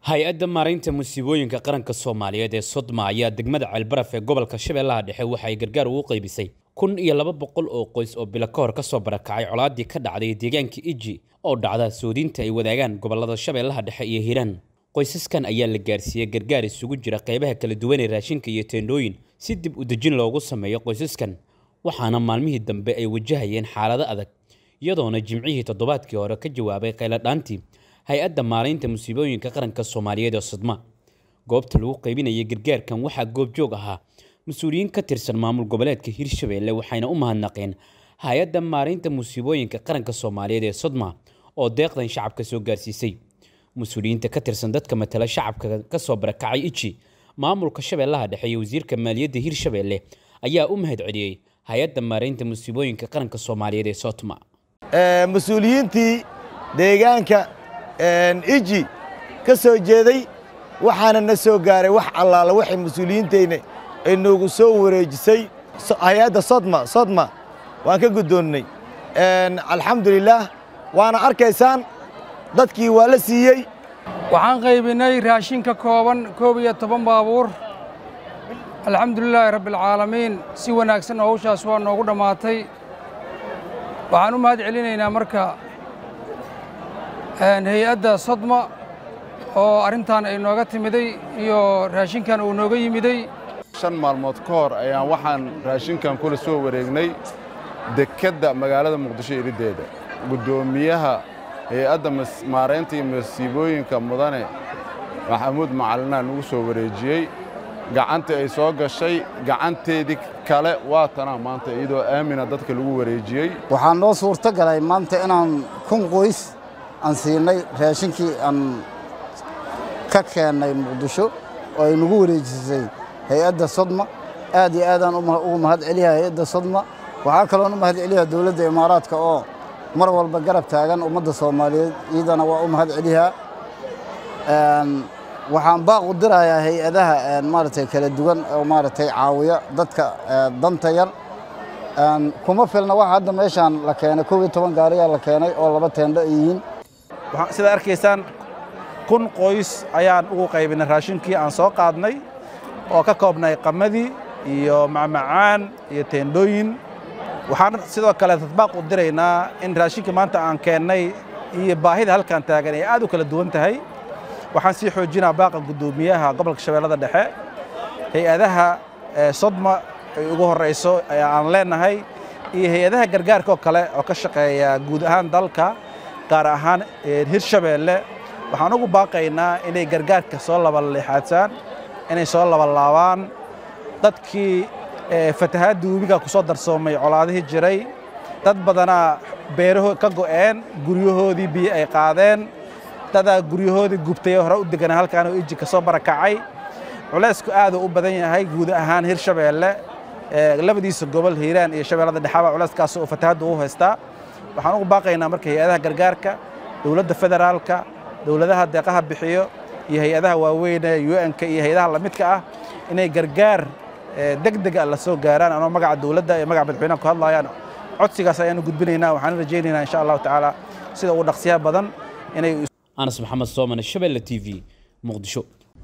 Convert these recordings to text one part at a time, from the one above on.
hay-adda maaraynta musiibooyinka qaranka soomaaliyeed ee sodma ayaa degmada ceelbaraf ee gobolka shabeellaha dhexe waxay gargaar ugu qaybisay kun iyo laba boqol oo qoys oo bilo ka hor kasoo barakacay colaadii ka dhacday deegaanka iji oo dhacda soodinta ay wadaagaan gobolada shabeellaha dhexe iyo hiiraan qoysaskan ayaa la gaarsiiyey gargaar isugu jira qaybaha kala duwan ee raashinka iyo teendhooyin si dib u dejin loogu sameeyo qoysaskan waxaana maalmihii dambe ay wajahayeen xaalado adag iyadoona jimcihii toddobaadkii hore ka jawaabay qayladhaantii hay-adda maaraynta musiibooyinka qaranka soomaaliyeed ee sodma goobta lagu qaybinayay gargaarkan waxaa goobjoog ahaa mas-uuliyiin ka tirsan maamul goboleedka hirshabeelle waxayna u mahadnaqeen hay-adda maaraynta musiibooyinka qaranka soomaaliyeed ee sodma oo deeqdan shacabka soo gaarsiisay mas-uuliyiinta ka tirsan dadka matala shacabka ka soo barakacay iji maamulka shabeellaha dhexe iyo wasiirka maaliyadda hirshabeelle ayaa u mahad celiyey hay-adda maaraynta musiibooyinka qaranka soomaaliyeed ee sotma mas-uuliyiintii deegaanka iji ka soo jeeday waxaana na soo gaaray wax allaala waxay mas-uuliyiintayna ay noogu soo wareejisay hay-adda sodma sodma waan ka guddoonnay alxamdulilaah waana arkaysaan dadkii waa la siiyey waxaan qaybinay raashin ka kooban koob iyo toban baabuur alxamdulilaahi rabbialcaalamiin si wanaagsan howshaas waa noogu dhammaatay waxaan u mahad celinaynaa marka hay-adda sodma oo arrintan ay nooga timiday iyo raashinkan uu nooga yimiday shan maalmood ka hor ayaan waxaan raashinkan kula soo wareegnay dekedda magaalada muqdisho iriddeeda guddoomiyaha hay-adda maaraynta iyo masiibooyinka mudane maxamuud macalinaa nugu soo wareejiyey gacantii ay soo gashay gacanteedii kale waa tanaa maanta iyadoo aamina dadka lagu wareejiyey waxaa noo suurto galay maanta inaan kun qoys aan siinay raashinkii aan ka keennay muqdisho oo ay nagu wareejisay hay-adda sodma aad iyo aadaan ugu mahad celiyaa hay-adda sodma waxaa kaloon u mahad celiyaa dowladda imaaraadka oo mar walba garab taagan ummadda soomaaliyeed iyadana waa u mahad celiyaa waxaan baaq u dirayaa hay-adaha maaragtay kala duwan oo maaragtay caawiya dadka danta yar kuma filna waxa hadda meeshaan la keenay kow iyo toban gaariyaa la keenay oo laba teendho ay yihiin sidaad arkaysaan kun qoys ayaan ugu qaybinay raashinkii aan soo qaadnay oo ka koobnay qamadii iyo macmacaan iyo teendhooyin waxaan sidoo kale tadbaaq u diraynaa in raashinkii maanta aan keennay iyo baahida halkaan taagan ay aad u kala duwan tahay waxaan sii xoojinaa baaqa guddoomiyaha gobolka shabeellada dhexe hay-adaha sodma ay ugu horrayso aan leennahay iyo hay-adaha gargaarka oo kale oo ka shaqeeya guud ahaan dalka gaar ahaan hirshabeelle waxaan ugu baaqaynaa inay gargaarka soo labalixaadsaan inay soo labalaabaan dadkii fatahaadda webiga ku soo darsoomay colaadihii jiray dad badanaa beeraho ka go'een guryahoodii biyo ay qaadeen dadaa guryahoodii gubtay hore u deganaa halkaan oo iji ka soo barakacay culaysku aaduu u badan yahay guud ahaan hirshabeelle labadiisa gobol hiiraan iyo shabeellada dhexaba culayskaas oo fatahaadda u haystaa waxaan ugu baaqaynaa marka hay-adaha gargaarka dowladda federaalka dowladaha deeqaha bixiyo iyo hay-adaha waaweyne un-ka iyo hay-adaha lamidka ah inay gargaar degdega la soo gaaraan anoo magaca dowladda iyo magaca madaxweynaha ku hadlayaan codsigaas ayaanu gudbinaynaa waxaan rajaynaynaa insha allahu tacaala sida ugu dhaqsiyaha badan inay anas maxamed soomane shabeelle t v muqdisho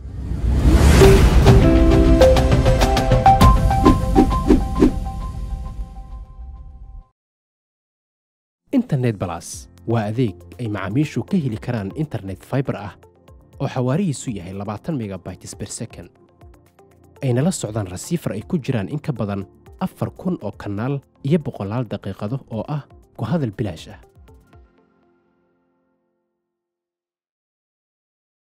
internet balas waa adeeg ay macaamiishu ka heli karaan internet faibar ah oo xawaarihiisu yahay labaatan megabytes ber second ayna la socdaan rasiifar ay ku jiraan in ka badan afar kun oo kanaal iyo boqolaal daqiiqado oo ah ku hadal bilaash ah